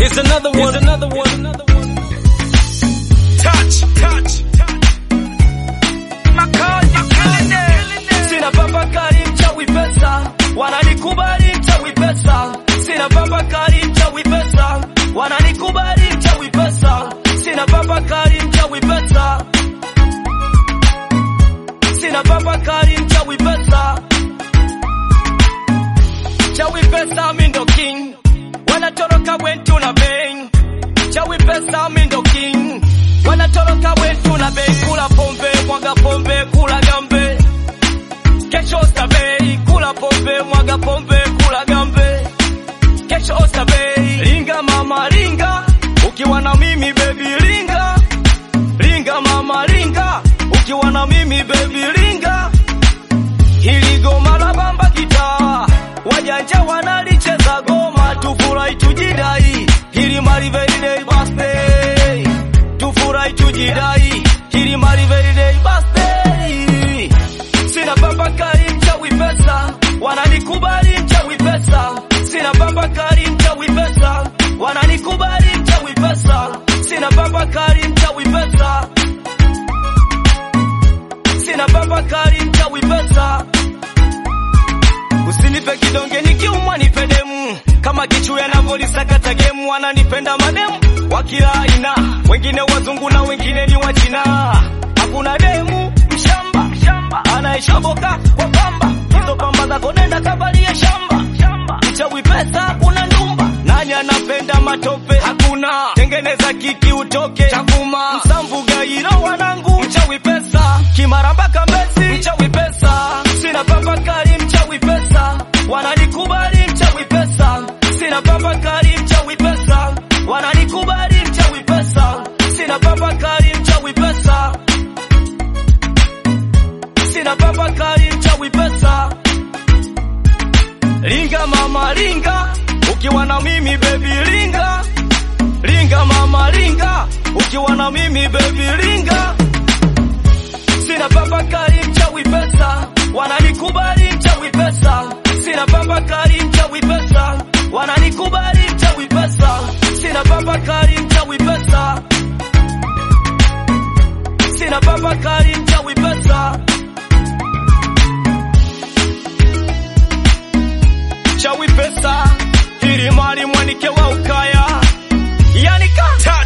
Here's another one. Here's another one. Another one. Touch, touch, touch. Makali, makali. Sina baba kali mchawi pesa, wananikubali mchawi pesa. Sina baba kali mchawi pesa, wananikubali mchawi pesa. Sina baba kali mchawi pesa. Sina baba kali mchawi pesa. Chawi pesa mi ndo king, wanatoroka wentu na bang. Chawi pesa mi ndo king, wanatoroka wentu na bang. Kula pombe, mwaga pombe, kula gambe Kesho Oysterbay, kula pombe, mwaga pombe, kula gambe. Kesho Oysterbay, ringa mama ringa, ukiwa na mimi baby ringa. Ringa mama ringa, ukiwa na mimi baby ringa. Hili goma la bamba gitaa, wajanja wanalicheza goma, tufurahi tujidai. Hili mali very day birthday, tufurahi tujidai. Hili mali very day birthday. Sina baba kali mchawi pesa, wananikubali mchawi pesa. Sina baba kali mchawi pesa, wananikubali mchawi pesa. Sina baba kali mchawi pesa. Sina baba kali mchawi pesa. Usinipe kidonge nikiumwa nipe demu, kama kichu yanavyolisakata gemu. Wananipenda mademu wa kila aina, wengine wazungu na wengine ni wa China. Hakuna demu mshamba mshamba anaishoboka kwa pamba, hizo pamba zako nenda kavalie shamba shamba. Mchawi pesa kuna ndumba, nani anapenda matope? Hakuna tengeneza kiki utoke chakuma, msamvu gairo wanangu, mchawi pesa kimaramba kambesi, mchawi pesa sina baba kali, mchawi pesa wananikubali, mchawi pesa sina baba kali, mchawi pesa wananikubali, mchawi pesa sina baba kali, mchawi pesa sina baba kali, mchawi pesa Ringa mama ringa, ukiwa na mimi baby ringa. Ringa mama ringa, ukiwa na mimi baby ringa. Sina baba kali mchawi pesa, wananikubali mchawi pesa. Sina baba kali mchawi pesa, wananikubali mchawi pesa. Sina baba kali mchawi pesa. Sina baba kali mchawi pesa. Chawi pesa, hili mali mwanike wa ukaya. Yani ka